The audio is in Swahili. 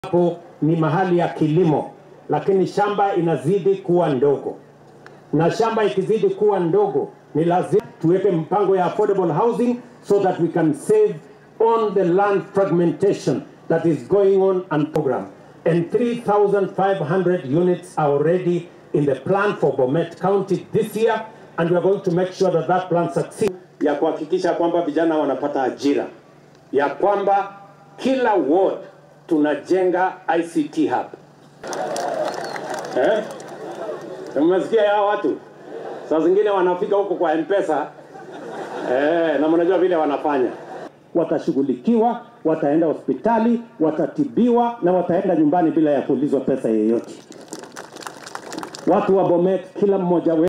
hapo ni mahali ya kilimo, lakini shamba inazidi kuwa ndogo, na shamba ikizidi kuwa ndogo, ni lazima tuweke mpango ya affordable housing so that we can save on the land fragmentation that is going on and program. And 3,500 units are already in the plan for Bomet County this year, and we are going to make sure that that plan succeeds, ya kuhakikisha kwamba vijana wanapata ajira, ya kwamba kila ward tunajenga ICT hub. Eh? Mmesikia hao watu? Saa zingine wanafika huko kwa M-Pesa eh, na mnajua vile wanafanya. Watashughulikiwa, wataenda hospitali, watatibiwa na wataenda nyumbani bila ya kuulizwa pesa yeyote. Watu wa Bomet, kila mmoja wetu